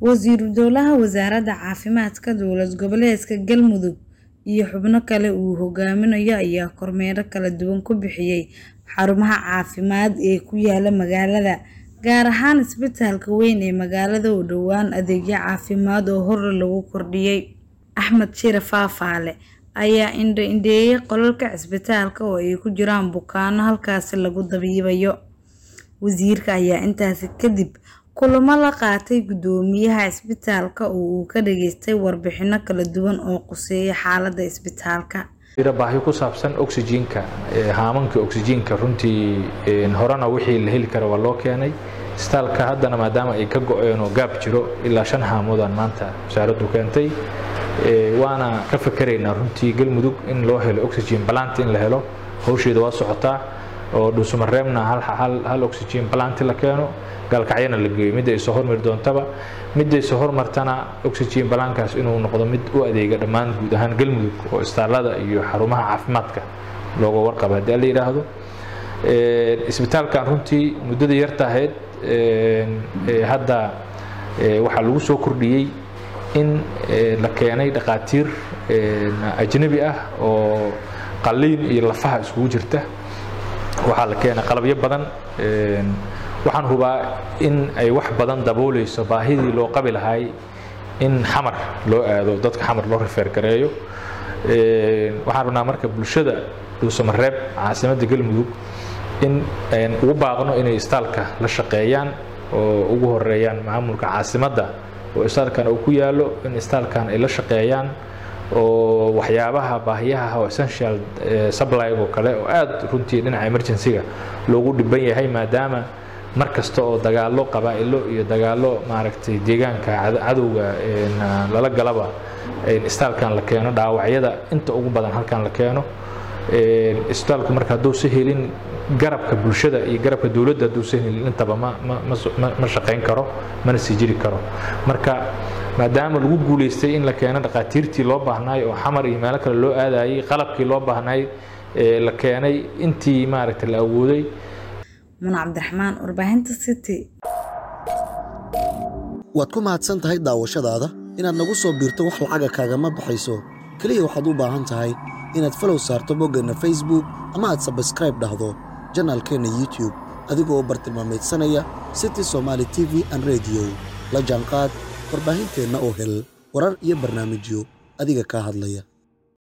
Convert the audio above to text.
wasiiru dowlaha wasaaradda caafimaadka dowlad goboleedka galmudug iyo xubno kale uu hogaaminayo ayaa kormeero kala duwan ku bixiyay xarumaha caafimaad ee ku yaala magaalada gaar ahaan isbitaalka weyn ee magaalada oo dhowaan adeegyo caafimaad oo hore lagu kordhiyey axmed shire faafaale ayaa indho-indheeyay qolalka cisbitaalka oo ay ku jiraan bukaano halkaasi lagu dabiibayo wasiirka ayaa intaasi kadib kulamo la qaatay guddoomiyaha cisbitaalka oo uu ka dhageystay warbixino kala duwan oo quseeya xaaladda isbitaalka baahi ku saabsan oxygenka haamanka oxygenka runtii horena wixii la heli kara waa loo keenay isbitaalka haddana maadaama ay ka go-een oo gaab jiro ilaa shan haamoodaan maanta wasaaraddu keentay waana ka fakeraynaa runtii galmudug in loo helo oxygen balanti in la helo hawsheeda waa socotaa oo dhuusumareebna hal oxygen balanti la keeno gaalkacyana la geeyo midda ay soo hormari doontaba midday soo hormartana oxygen balankaas inuu noqdo mid u adeega dhammaan guud ahaan galmudug oo istaalada iyo xarumaha caafimaadka looga warqaba haddii la yidhaahdo isbitaalkan runtii muddada yarta ahayd hadda waxaa lagu soo kordhiyey in la keenay dhaqaatiir ajnabi ah oo qalliin iyo lafaha iskugu jirta waxaa la keenay qalabyo badan waxaan hubaa in ay wax badan dabooleyso baahidii loo qabi lahay in xamar loo aado dadka xamar loo rifeer gareeyo waxaan rabnaa marka bulshada dhuusamareeb caasimadda galmudug in ugu baaqno inay istaalka la shaqeeyaan oo ugu horeeyaan maamulka caasimadda oo istaalkan uu ku yaalo in istaalkan ay la shaqeeyaan oo waxyaabaha baahiyaha oo essential supply oo kale oo aad runtii dhinaca emergency-ga loogu dhiban yahay maadaama mar kasta oo dagaalo qabaa'ilo iyo dagaalo maaragtay deegaanka cadowga lala galaba istaalkan la keeno dhaawacyada inta ugu badan halkan la keeno isbitaalku marka hadduusa helin garabka bulshada iyo garabka dowladda hadduusa helin intaba ma shaqayn karo mana sii jiri karo marka maadaama lagu guulaystay in la keeno dhaqaatiirtii loo baahnaay oo xamar iyo meelo kale loo aadayay qalabkii loo baahnaay la keenay intii maaragtay la awooday muna cabdiraxmaan warbaahinta city waad ku mahadsan tahay daawashadaada inaad nagu soo biirto wax lacaga kaagama baxayso keliya waxaad u baahan tahay inaad falow saarto boggeenna facebook ama aad sabskraib dhahdo janaalkeenna youtube adigoo bartilmaamaydsanaya city somaali t v an rediyo la jaanqaad warbaahinteenna oo hel warar iyo barnaamijyo adiga kaa hadlaya